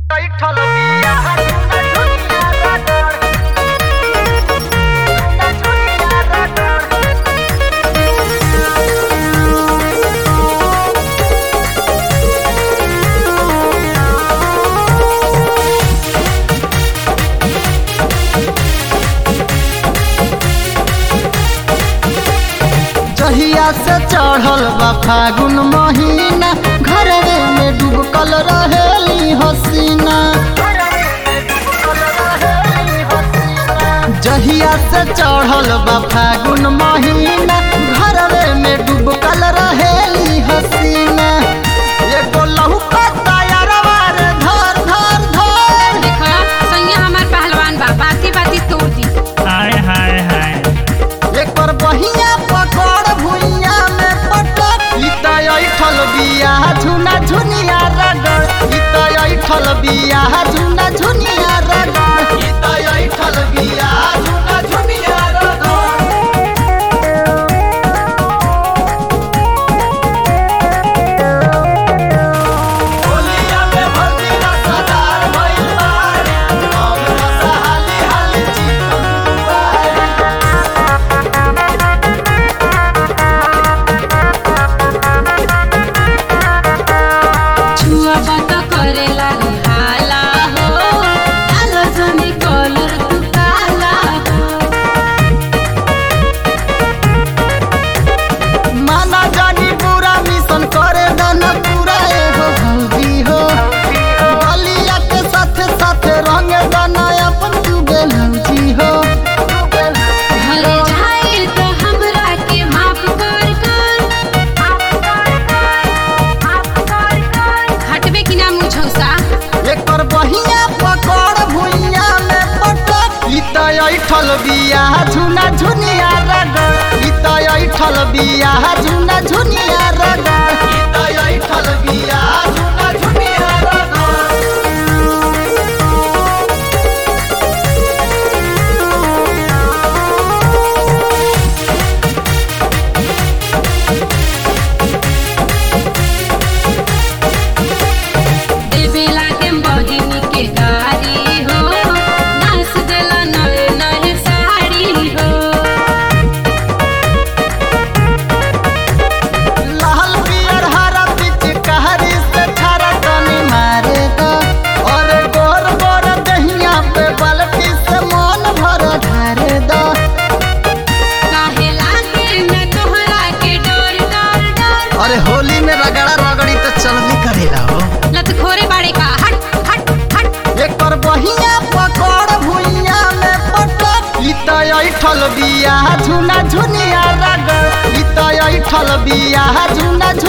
बैठल बिया झुना झुनिया रगड़ झुना झुनिया रगड़ जहिया से चढ़ल बा फागुन महीना घरवे में डूबकल रहेली हसीना जहिया से चढ़ल बा फागुन महीना घरवे में डूबकल रहेली हसीना एगो लहुका तायरवा रे धर धर धर देखा सैया हमार पहलवान बा बाती बाती तोड़ दी हाय हाय हाय एकर बहिया पकड़ भुइया में पटक ई त ऐठल बिया झुना झुनिया रगड़ ई त ऐठल बिया झुना झुनिया रगड़ ई त ऐठल बिया झुना झुनिया रगड़ होलिया में भर्ती रसदार भइल बारे हम रसहाली हाली चिकन दुआरे छुआ बात करे लागे हाला हो आलो जने कलर तू काला हो माना जानी पूरा मिशन करे दन पूरा एगो हल्दी हो बलिया के साथे साथे रंग दना अपन तू बेलौजी हो घरे जाए तो हमरा के माफ कर कर हटबे कि ना मुझौसा एकर बहिया पकड़ भुइया में पटक ई त ऐठल बिया झुना झुनिया रगड़ ई त ऐठल बिया झुना झुनिया रगड़ ई त ऐठल बिया झुना झुनिया रगड़ देवे लागे बहिनी के गारी हो नाच देला नए नए साड़ी हो लाल पियर हरा पिच कहरी से छारा तनी मारे द और गोर गोर दहिया पे बलटी से मन भर ढारे द काहे लागे न तोहरा के डर डर डर अरे होली में रगड़ा रगड़ी तो चलनी करेला हो लत खोरे बाड़े का हट हट हट एकर बहिया पकड़ भुइया में पटक ई त ऐठल बिया झुना झुनिया रगड़ ई त ऐठल बिया झुना झुनिया